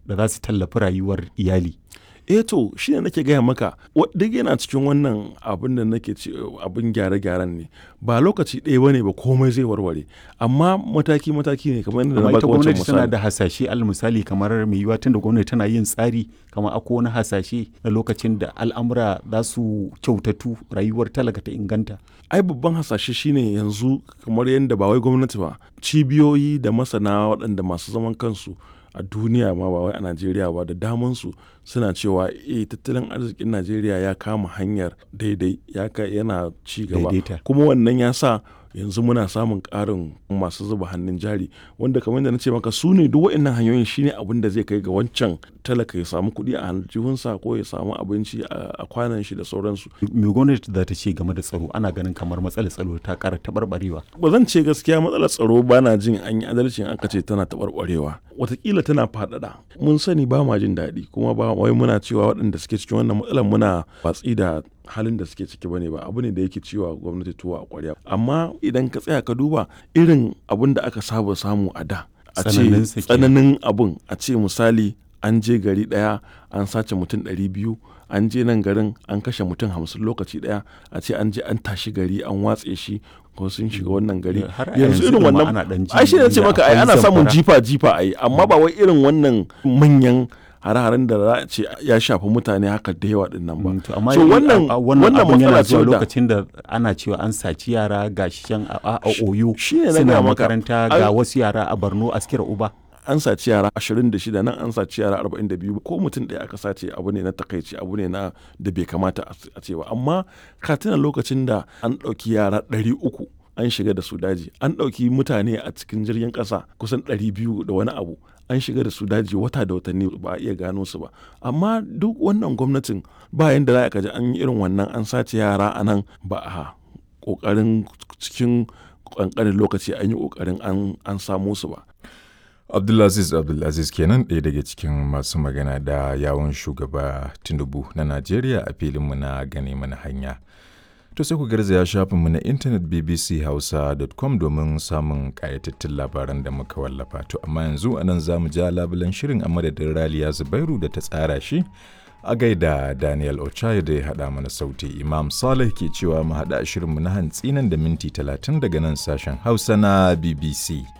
da za su tallafi rayuwar iyali eh to shi ne nake gaya maka duk yana cikin wannan abin da nake ce abin gyare-gyaren ne ba lokaci ɗaya bane ba komai zai warware amma mataki mataki ne kamar yadda na amma baka ita wancan gwamnati tana misali da hasashe al misali kamar mai yiwuwa tun da gwamnati tana yin tsari kamar akwai wani hasashe na lokacin da al'amura za su kyautatu rayuwar talaka ta inganta ai babban hasashe shine yanzu kamar yadda ba wai gwamnati ba cibiyoyi da masana waɗanda masu zaman kansu a duniya ma ba wai a najeriya ba da damansu suna cewa eh tattalin arzikin najeriya ya kama hanyar daidai ya ka yana ci gaba Daidaita. kuma wannan ya sa yanzu muna samun ƙarin masu zuba hannun jari wanda kamar da na ce maka su ne duk waɗannan hanyoyin shine abin da zai kai ga wancan talaka ya samu kuɗi a aljihunsa ko ya samu abinci a a kwanan shi da sauransu me gwamnati za ta ce game da tsaro ana ganin kamar matsalar tsaro ta ƙara taɓarɓarewa ba zan ce gaskiya matsalar tsaro ba na jin an yi adalci in aka ce tana taɓarɓarewa watakila tana faɗaɗa mun sani ba ma jin daɗi kuma ba wai muna cewa waɗanda suke cikin wannan matsalar muna watsi da halin da suke ciki bane ba abu ne da yake ciwa gwamnati tuwa a ƙwarya amma idan ka tsaya ka duba irin abin da aka saba samu a da a ce Tsananinsa kenan. tsananin abun a ce misali an je gari ɗaya an sace mutum ɗari biyu an je nan garin an kashe mutum hamsin lokaci ɗaya a ce an je an tashi gari an watse shi ko sun shiga wannan gari Har a yanzu yanzu irin ɗin ma ana wannan ɗan ji ai shi ne ce da maka ai akwai ana samun zamfara. jifa jifa ai amma ba wai irin wannan manyan hare-haren da za a ce ya shafi mutane haka da yawa din nan ba Mm, to amma so i- wannan a- a- wannan wannan abun yana matsala ce zuwa wadda lokacin da ana cewa an saci yara ga shi can a, a, a oyo shi ne na suna gaya maka. makaranta Ai- ga wasu yara a borno askira uba an saci yara 26 nan an saci yara 42 ko mutum ɗaya aka sace abu ne na takaici abu ne na da bai kamata a a ce ba amma ka tuna lokacin da an ɗauki yara 300 an shiga da su daji an ɗauki mutane a cikin jirgin ƙasa kusan 200 da wani abu an shiga da su daji wata da watanni ba a iya gano su ba amma duk wannan gwamnatin ba yanda za a kaji an yi irin wannan an sace yara a nan ba a ƙoƙarin cikin ƙanƙanin lokaci an yi ƙoƙarin an- an samo su ba Abdulaziz Abdulaziz kenan ɗaya daga cikin masu magana da yawon shugaba Tinubu na Najeriya a filinmu na gane mana hanya. To sai ku garzaya shafinmu na intanet bbchausa.com domin samun ƙayatattun labaran da muka wallafa. To amma yanzu a nan za mu ja labulen shirin a madadin Raliya Zubairu da ta tsara shi. A gaida Daniel Ochai da ya haɗa mana sauti Imam Saleh ke cewa mu haɗa shirinmu na hantsi nan da minti talatin daga nan sashen Hausa na BBC.